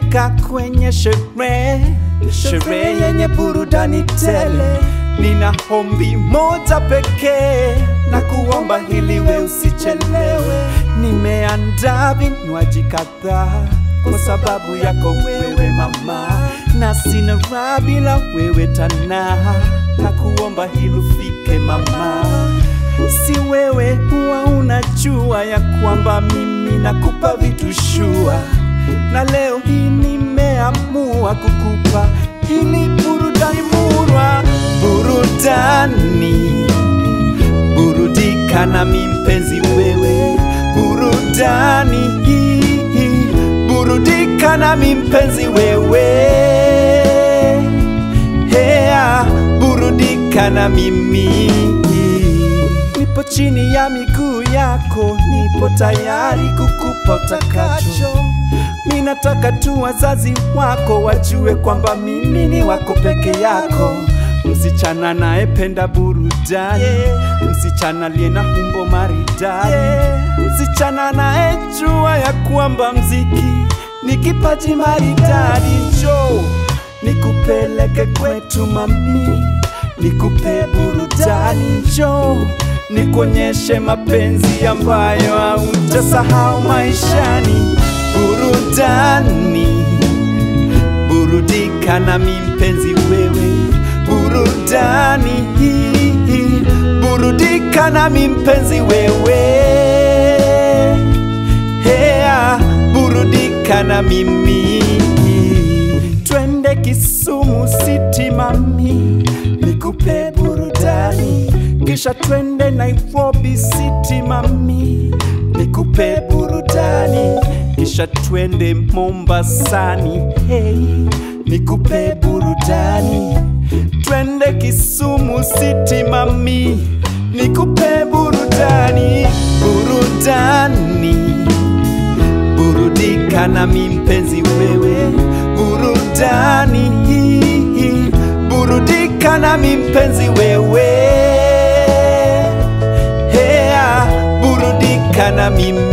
Nimefika kwenye sherehe, sherehe yenye burudani tele. Nina ombi moja pekee na kuomba hili we usichelewe. Nimeandaa vinywaji kadhaa kwa sababu yako wewe mama, na sina raha bila wewe tana, na kuomba hili ufike mama. Si wewe huwa unajua ya kwamba mimi nakupa vitu shua, na leo hii nimeamua kukupa ili burudani murwa, burudani burudika nami mpenzi wewe, burudani burudika nami mpenzi wewe, hea burudika na mimi nipo chini ya miguu yako, nipo tayari kukupa utakacho. Mi nataka tu wazazi wako wajue kwamba mimi ni wako peke yako, msichana naependa burudani, msichana aliye na umbo maridadi, msichana naejua ya kwamba mziki ni kipaji maridadi. Njoo nikupeleke kwetu mami, nikupe burudani, njoo nikuonyeshe mapenzi ambayo hautasahau maishani. Burudani, burudika nami mpenzi wewe, burudani, burudika nami mpenzi wewe, hea, burudika na mimi. Twende Kisumu City mami, nikupe burudani kisha twende Nairobi City mami, nikupe burudani, kisha twende Mombasani hey, nikupe burudani, twende Kisumu City mami, nikupe burudani, burudani, burudika nami mpenzi wewe, burudani, burudika nami mpenzi wewe hea burudika na mimi